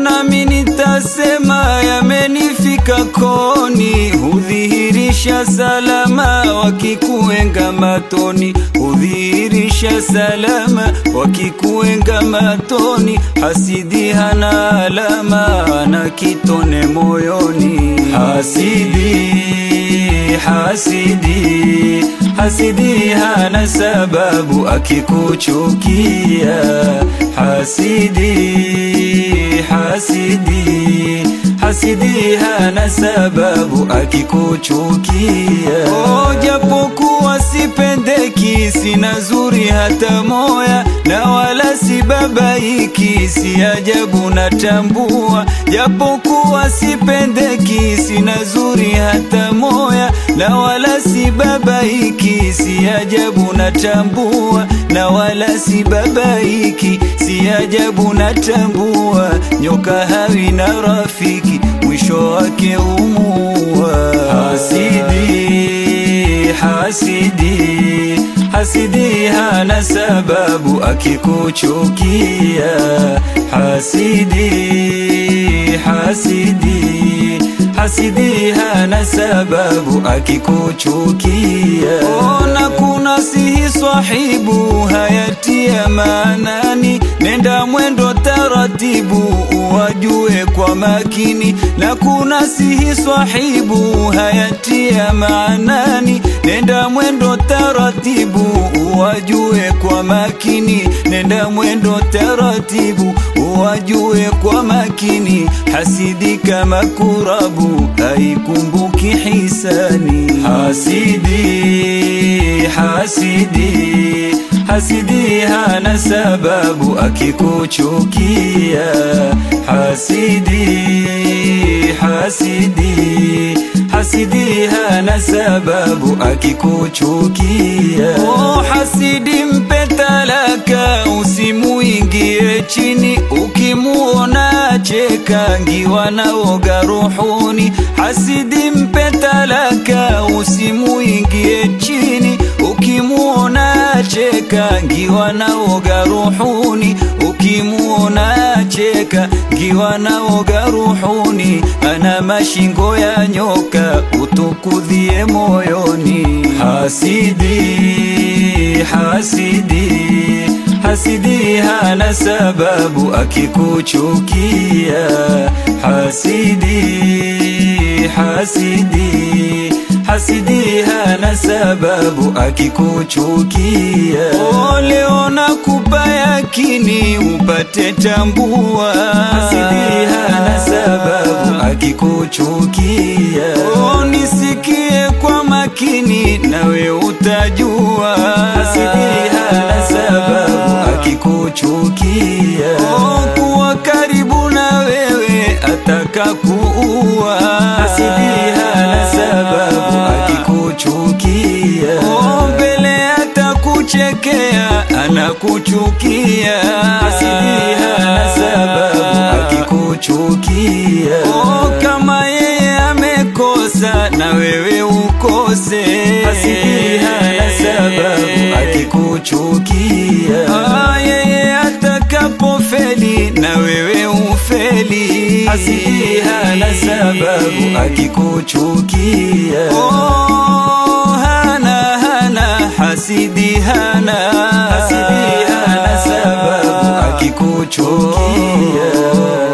nami nitasema yamenifika koni, hudhihirisha salama wakikuenga matoni, hudhihirisha salama wakikuenga matoni, hasidi hana alama na kitone moyoni, hasidi hasidi hasidi hana sababu akikuchukia hasidi hasidi hasidi hana sababu akikuchukia oh, japokuwa sipendeki sina zuri hata moya na wala si babaiki si ajabu natambua japokuwa sipendeki sina zuri hata moya na wala si babaiki si ajabu natambua na wala si babaiki si ajabu natambua nyoka hawi na rafiki mwisho wake umua hasidi hasidi hasidi hana sababu akikuchukia hasidi hasidi hasidi hana sababu akikuchukia ona kuna sihi swahibu hayatia maanani nenda mwendo taratibu uwajue kwa makini na kuna sihi swahibu hayatia maanani nenda mwendo taratibu uwajue kwa makini nenda mwendo taratibu uwajue kwa makini hasidi kama kurabu haikumbuki hisani hasidi hasidi hasidi hana sababu akikuchukia hasidi hasidi hasidi hana sababu akikuchukia oh, hasidi mpe talaka usimuingie chini ukimuona cheka ngiwa naoga ruhuni hasidi mpe talaka usimuingie chini ukimuona cheka ngiwa naoga ruhuni ukimuona cheka ngiwa naoga ruhuni ana mashingo ya nyoka utukudhie moyoni hasidi hasidi hasidi hana sababu akikuchukia hasidi hasidi hasidi hana sababu akikuchukia oh, leo nakupa yakini upate tambua hasidi hana sababu akikuchukia oh, nisikie kwa makini nawe utajua hasidi hana sababu akikuchukia oh, kuwa karibu na wewe ataka kuua hasidi hana sababu akikuchukia oh, mbele atakuchekea anakuchukia hasidi hana sababu akikuchukia oh, kama yeye amekosa na wewe ukose hasidi hana sababu akikuchukia ah, yeye atakapofeli na wewe ufeli hasidi hana sababu akikuchukia oh, hana hana hasidi hana hasidi hana sababu akikuchukia